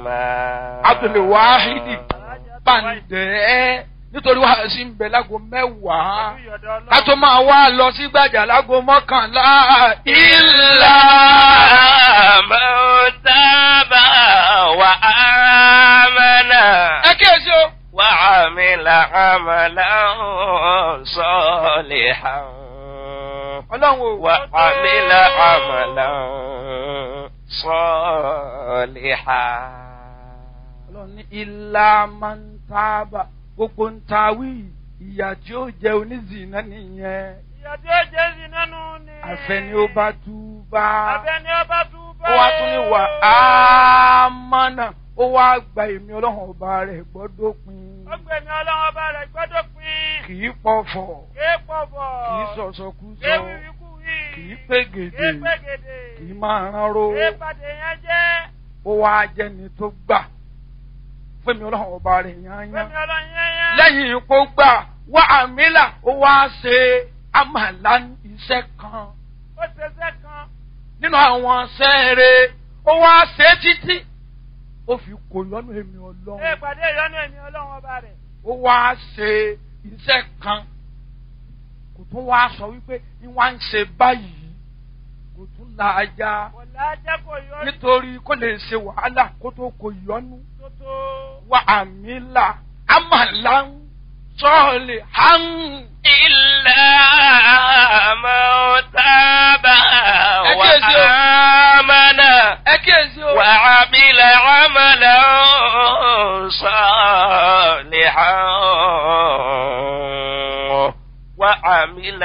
abdulwahidi bàǹdẹ́ nítorí wàá sí ń bẹ lágo mẹ́wàá ká tó máa wá lọ sí gbàjà lágo mọ́kànlá إلا من تاب وآمن ẹ kíyèsí o. وعمل عملا صالحا ọlọ́run o. وعمل عملا صالحا ọlọ́run ní ilá máa ń tábà gbogbo ń ta wí ìyà tí ó jẹ onízìnnà nìyẹn ìyá tí ó jẹ́ sí nánú ni. àfẹni ó bá tú bá àfẹ́ni ó bá tú bá. ó wá tún ní wà á mọ́nà ó wá gba èmi ọlọ́run ọba rẹ̀ gbọ́dọ̀ pin ó gbẹ̀mí ọlọ́run ọba rẹ̀ gbọ́dọ̀ pin. kì í pọ̀fọ̀ ké pọ̀bọ̀. kì í sọ̀sọ̀kúsọ ké wíwíkú wí. kì í pégede ké pégede. kì í máa ránró ké pàdé yẹn jẹ́. ó wá jẹni tó gbà fún èmi ọlọ́run ọba rẹ̀ yányán gbẹ̀mí ọlọ́run yẹn yẹn. lẹ́yìn ipò gbà wá àmìlà ó wá ṣe àmàlà iṣẹ́ kan ó ṣẹṣẹ́ kan. nínú àwọn sẹ́ẹ̀rẹ̀ ó wá ṣe títí ó fi kò lọ́nà èmi ké ọlọ́run pàdé ìyọnu ẹ̀mí ọlọ́run ọba rẹ̀. ó wá ṣe iṣẹ́ kan kò tún wá sọ wípé ní wá ń ṣe báyìí kò tún la ajá kò lájẹ́ kò yọ nítorí kó lè ṣe wàhálà kó tó kò yọnu tó tó. wá àmìlà àmàlà ń sọ̀ọ̀lì hàn. إلا من تاب أكيد. وآمن ẹ kíyèsí o. وعمل عملا صالحا وعمل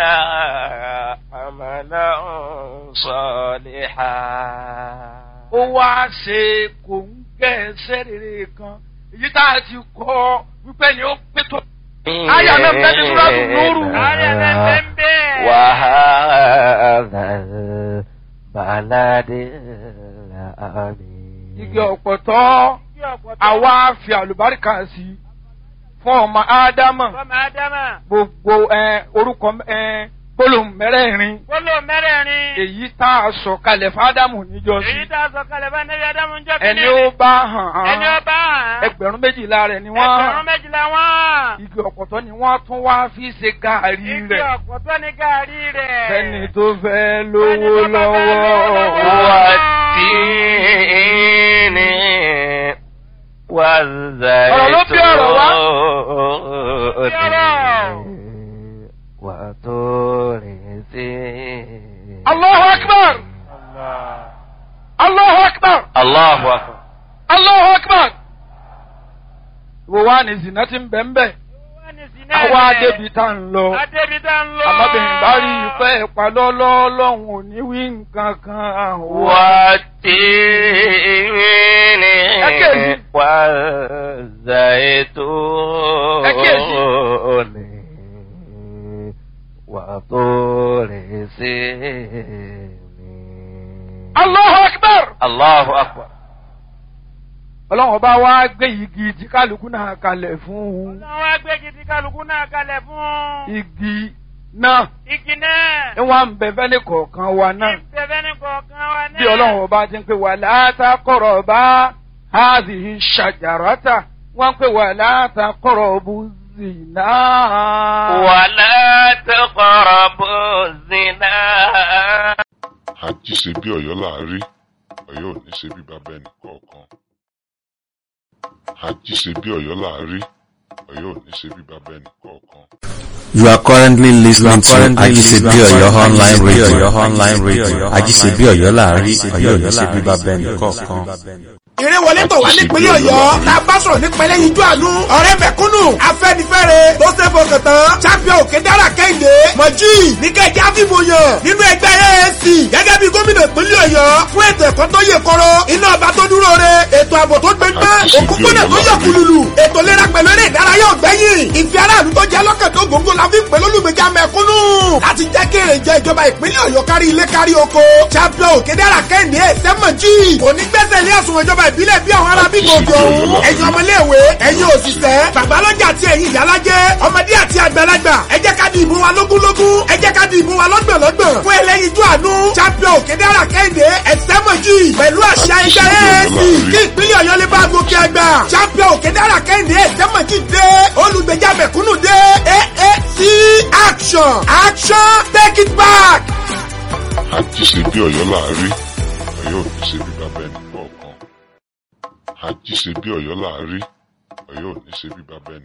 عملا صالحا ó wá ṣe kò ń gẹ́ ẹsẹ̀ rere kan èyí tá a ti kọ́ wípé ni ó pé tó. Aya náà bẹ́ẹ̀ ni Súrátù Núrù. Aya náà bẹ́ẹ̀ ń bẹ́ẹ̀. وهذا البلد الأمين igi ọ̀pọ̀tọ́ Kí ọ̀pọ̀tọ́. àwa fi àlùbáríkà sí i fún ọmọ ádámà Fọ́mọ Ádámà. gbogbo ẹ, orúkọ ẹ, gbólóhùn mẹ́rẹ̀ẹ̀rin Gbólò mẹ́rẹ̀ẹ̀rin. èyí tá a sọ kalẹ̀ fádámù níjọ́sí Èyí tá a sọ kalẹ̀ bá Nẹ́bí Ádámù ń jọ́ ẹni ó bá hàn Ẹni ó án bá hàn. ẹgbẹ̀rún méjìlá rẹ̀ ni wọ́n Ẹgbẹ̀rún hàn méjìlá wọ́n. igi ọ̀pọ̀tọ́ ni wọ́n tún wá fi ṣe gàárì Igi rẹ̀ ọ̀pọ̀tọ́ ní gàárì rẹ̀. fẹ́ni tó fẹ́ lówó Ẹni tó bá fẹ́ lówó lọ́wọ́. lọ́wọ́. والتين والزيتون وطور سينين Allahu akbar! Allahu akbar! الله أكبر Allahu akbar! Wo wá ní zina ti ń bẹ̀ ń bẹ̀? Wọ́n ní sí náà Àwa rẹ̀. débi tá ń lọ. Adébi tá ń lọ. Àmọ́bìnrin bá rí ìfẹ́ ìpalọ́lọ́ lọ́hùn ò ní wí nǹkan kan. والتين أكيد. والزيتون وطور سينين Allahu akbar! الله أكبر Ọlọ́run ọba wá gbé igi tí kálukú náà kalẹ̀ fún un. Ọlọ́run wá gbé gidi kálukú náà kalẹ̀ fún. Igi náà Igi náà. ni wọ́n ń bẹ fẹ́lẹ́ kọ̀ọ̀kan wa náà. Ìbẹ̀bẹ̀ ní kọ̀ọ̀kan wa náà. Bí Ọlọ́run ọba ti ń pè wà látàkọ̀rọ̀ bá háàzìhì ṣàjàrátà wọ́n ń pè wà látàkọ̀rọ̀ bú zìnà. ولا تقربوا الزنا àjí ṣe bí ọ̀yọ́ láàárí ọ̀yọ́ ò ní ṣe bí bàbá ẹnì kọ̀ọ̀kan àjí ṣe bí ọ̀yọ́ láàárí ọ̀yọ́ ò ní ṣe bí bàbá ẹnì kọ̀ọ̀kan. You are currently listening to currently Ajisebi listening to Oyo online Ajisebi radio. Oyo online radio. Ajisebi Oyo láàárín Ọ̀yọ́ ò ní ṣe bí bàbá ẹnì kọ̀ọ̀kan. ìrẹ́wọlé tọ̀ wá nípínlẹ̀ ọ̀yọ́ la bá sọ̀rọ̀ nípínlẹ̀ yíjú àánú ọ̀rẹ́ mẹ̀kúnnù afẹ́nifẹ́re tó ṣe fọkàn tán champion òkè dára kẹ́hìndé mọ̀jì níkẹ́jẹ́ àfihàn yàn nínú ẹgbẹ́ AAC gẹ́gẹ́ bí gómìnà ìpínlẹ̀ ọ̀yọ́ fún ètò ẹ̀kọ́ tó yè kọ́rọ́ iná ọba tó dúró re ètò ààbò tó gbẹgbẹ́ òkúkúnà tó yọ kùlùlù ètò ìlera pẹ̀lú eré ìdárayá ọ̀gbẹ́yìn ìfẹ́ aráàlú tó jẹ́ lọ́kàn tó gbòǹgbò la fi ń pè lólùgbèjà mẹ̀kúnnù láti jẹ́ kí èrè jẹ ìjọba ìpínlẹ̀ ọ̀yọ́ kárí ilé kárí oko champion òkè dára kẹ́hìndé sẹ́mọ̀jì ònígbẹ́sẹ̀ ilé ẹ̀sùn ìjọba ìbílẹ̀ bí àwọn ará bí gbòòdì ọ̀hún ẹ̀yin ọmọléèwé ẹ̀yin òṣìṣẹ́ babalọ́jà àti ẹ̀yin ìyálájẹ́ ọmọdé àti àgbàlagbà ẹ jẹ́ ká di ìbò wa lógúnlógún ẹ jẹ́ ká di ìbò wa lọ́gbọ̀nlọ́gbọ̀n fún ẹlẹ́yinjú àánú champion òkèdèrà kẹ́hìndé ẹ̀sẹ́mọ̀jì pẹ̀lú àṣà ẹgbẹ́ AAC kí ìpínlẹ̀ ọ̀yọ́ lè bá àgbà champion òkèdára kẹ́hìndé ẹ̀sẹ̀mọ̀jì dé olùgbèjà mẹ̀kúnnù dé AAC action action take it back. àti ṣe bí ọ̀yọ́ láàárí ọ̀yọ́ ò ní ṣe bí bàbá ẹnì kọ̀ọ̀kan àti ṣe bí ọ̀yọ́ láàárí ọ̀yọ́ ò ní ṣe bí bàbá ẹnì